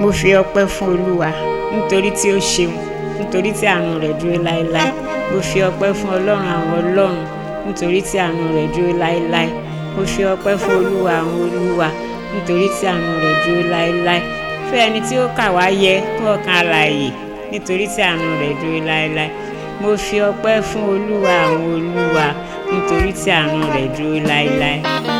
mo fi ọpẹ́ fún olúwa nítorí tí ó ṣeun nítorí tí àánú rẹ̀ dúró láéláé mo fi ọpẹ́ fún ọlọ́run àwọn ọlọ́run nítorí tí àánú rẹ̀ dúró láéláé mo fi ọpẹ́ fún olúwa àwọn olúwa nítorí tí àánú rẹ̀ dúró láéláé fún ẹni tí ó kà wá yẹ kún ọkàn alààyè nítorí tí àánú rẹ̀ dúró láéláé mo fi ọpẹ́ fún olúwa àwọn olúwa nítorí tí àánú rẹ̀ dúró láéláé.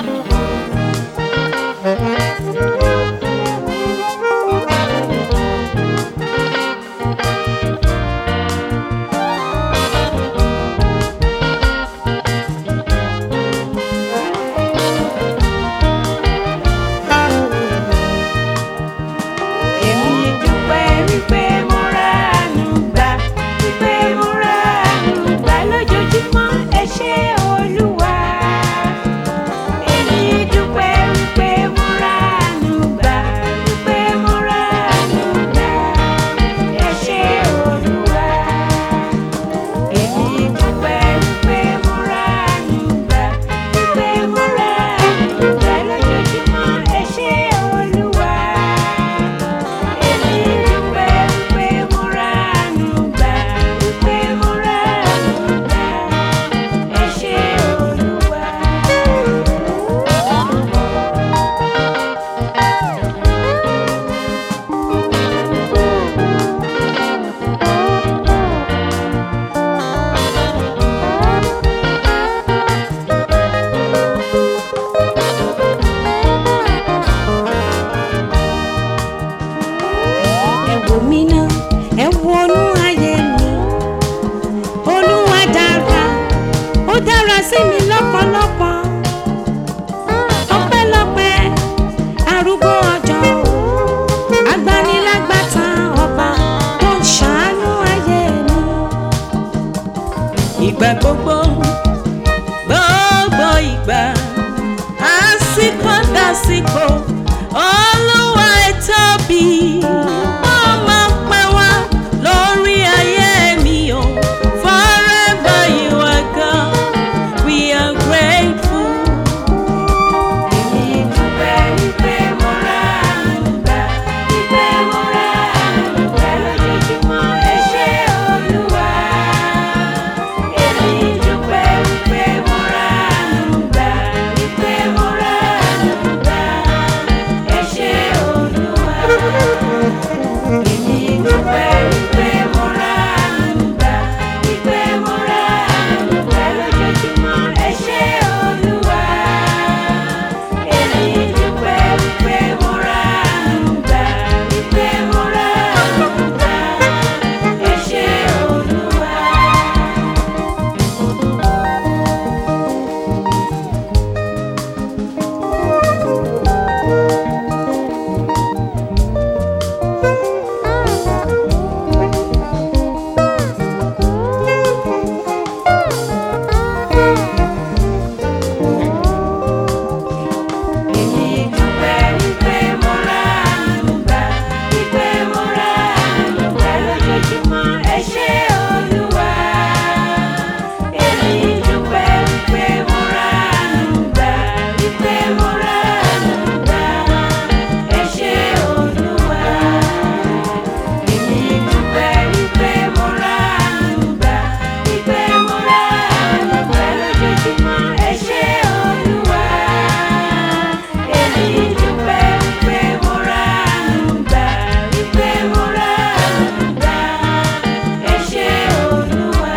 èmi dúpẹ́ wípé mo ra àánú gbà wípé mo ra àánú gbà lójoojúmọ́ ẹ ṣé olúwa. èmi dúpẹ́ wípé mo ra àánú gbà wípé mo ra àánú gbà ẹ ṣé olúwa. èmi dúpẹ́ wípé mo ra àánú gbà wípé mo ra àánú gbà lójoojúmọ́ ẹ ṣé olúwa. Èmi dúpẹ́ wípé mo ra àánú gbà, wípé mo ra àánú gbà, ẹ ṣé Olúwa. ẹ wò mí ná ẹ wọnú ayé mi olúwa dára ó dára sí mi lọ́pọ̀lọpọ̀ ọpẹ́lọpẹ́ arúgbó ọjọ́ agbanilágbàtà ọba tó ń ṣàánú ayé mi ìgbà gbogbo gbogbo ìgbà àsìkò dàsìkò olúwa ẹ tóbi ó máa pẹ́ wá lórí ayé mi o forever you are God we are grateful. èmi dúpẹ́ wípé mo ra àánú gbà wípé mo ra àánú gbà lójoojúmọ́ ẹ ṣé olúwa. èmi dúpẹ́ wípé mo ra àánú gbà wípé mo ra àánú gbà ẹ ṣé olúwa. èmi dúpẹ́ wípé mo ra àánú gbà wípé mo ra àánú gbà lójoojúmọ́ ẹ ṣé olúwa. èmi dúpẹ́ wípé mo ra àánú gbà wípé mo ra àánú gbà ẹ ṣé olúwa. Èmi dúpẹ́ wípé mo ra àánú gbà, wípé mo ra àánú gbà lójoojúmọ́, ẹ ṣé Olúwa. Èmi dúpẹ́ wípé mo ra àánú gbà, wípé mo ra àánú gbà, ẹ ṣé Olúwa. Èmi dúpẹ́ wípé mo ra àánú gbà, wípé mo ra àánú gbà lójoojúmọ́, ẹ ṣé Olúwa. Èmi dúpẹ́ wípé mo ra àánú gbà, wípé mo ra àánú gbà, ẹ ṣé Olúwa.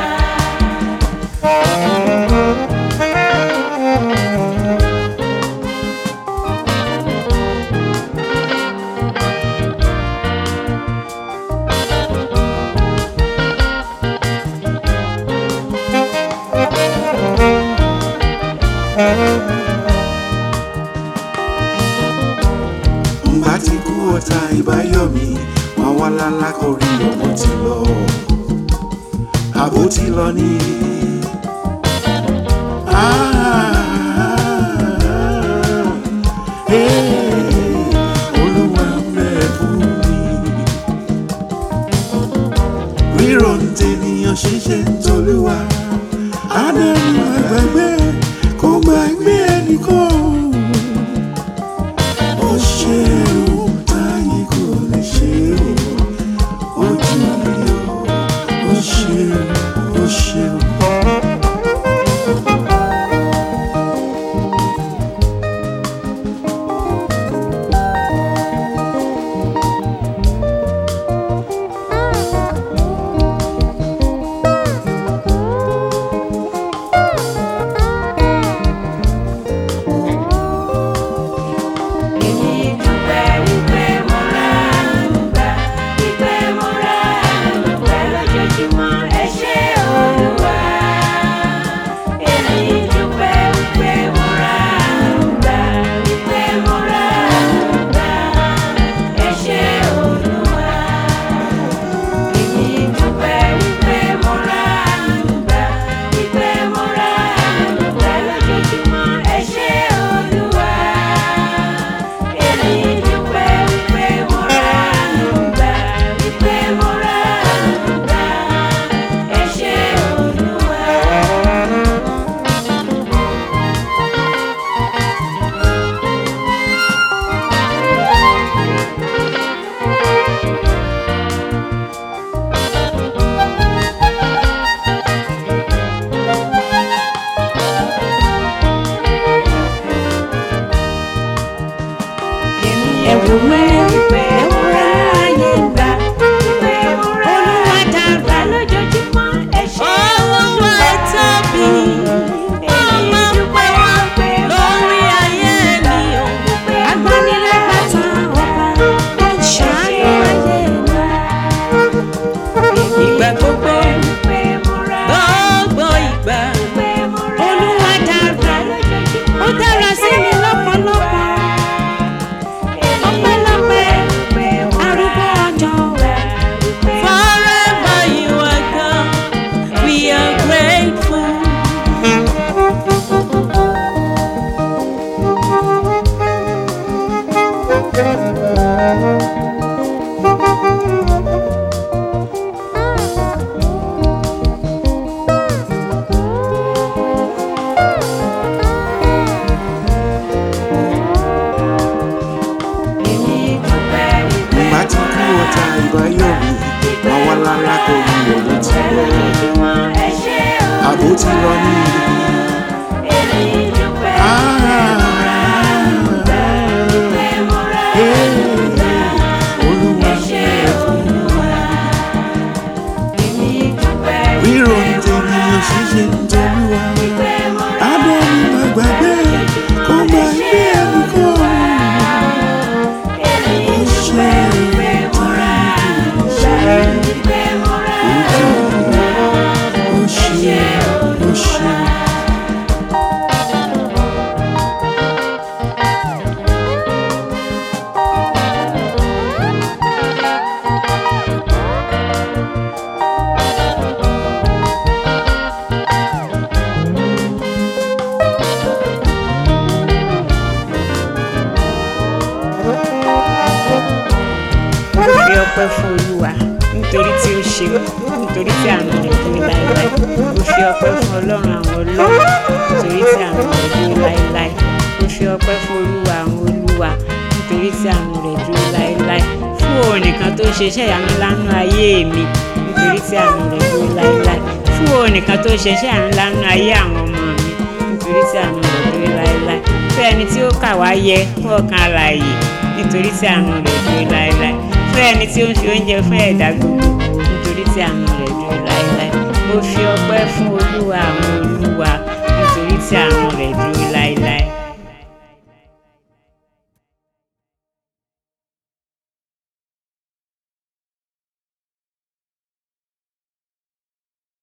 ngbà tí kú ọ̀tá ìbáyọ̀mí wọn wá lálá kọrí ọmọ ti lọ àbó ti lọ ní. Olúwa ń bẹ fún mi. Rírọ̀ ń tènìyàn ṣíṣe ń tolúwa. Adẹ́rìn àgbàgbé kò gbàgbé ẹnìkan. Ó ṣe ohun táyé kò lè ṣe. dúpẹ́ wípé mo rà àánú gbà wípé mo rà Olúwa dára. lójoojúmọ́ ẹ ṣé Olúwa tóbi. èmi dúpẹ́ wípé mo lórí ayé mi o. agbanilágbàtà ọba ó ń ṣàánú ayé wa. Ìgbà gbogbo, wípé mo rà gbogbo ìgbà. wípé mo rà Olúwa dára. lójoojúmọ́ Ó dára sí mi lọ́pọ̀lọpọ̀. ọpẹ́lọpẹ́ wípé mo rà Arúgbó ọjọ́ wípé Forever you are God. We are grateful. èmi dúpẹ́ wípé Ìgbà tí kú ọ̀tá ìbáyọ̀ mi, wọ́n wá lára kò rí òun ti lọ. lójoojúmọ́ ẹ ṣé o. Àbó ti lọ ní èmi dúpẹ́ wípé mo rà Olúwa ẹ ṣé Olúwa. èmi dúpẹ́ ríro ní tèmi ò sì ṣe ń tolúwa. wípé mo rà Abọ́ mi máa gbàgbé kó máa gbé ẹnu kọ́. èmi dúpẹ́ wípé mo rà wípé mo rà Ó ṣe ó ṣe. Mo fi ọpẹ́ fún Olúwa nítorí tí ó ṣe nítorí tí àánú rẹ̀ dúró láéláé. Mo fi ọpẹ́ fún Ọlọ́run àwọn ọlọ́run nítorí tí àánú rẹ̀ dúró láéláé. Mo fi ọpẹ́ fún Olúwa àwọn olúwa nítorí tí àánú rẹ̀ dúró láéláé. Fún òun nìkan tó ṣe iṣẹ́ ìyanu lánú ayé mi nítorí tí àánú rẹ̀ dúró láéláé. Fún òun nìkan tó ṣe iṣẹ́ ìyanu lánú ayé àwọn ọmọ mi nítorí tí àánú rẹ̀ dúró láéláé. Fún ẹni tí ó kà wá yẹ fún ọkàn alààyè nítorí tí àánú rẹ̀ dúró láéláé fún ẹni tí ó ń fi oúnjẹ fún ẹ̀dá gbogbo nítorí tí àánú rẹ̀ dúró láéláé mo fi ọpẹ́ fún olúwa àwọn olúwa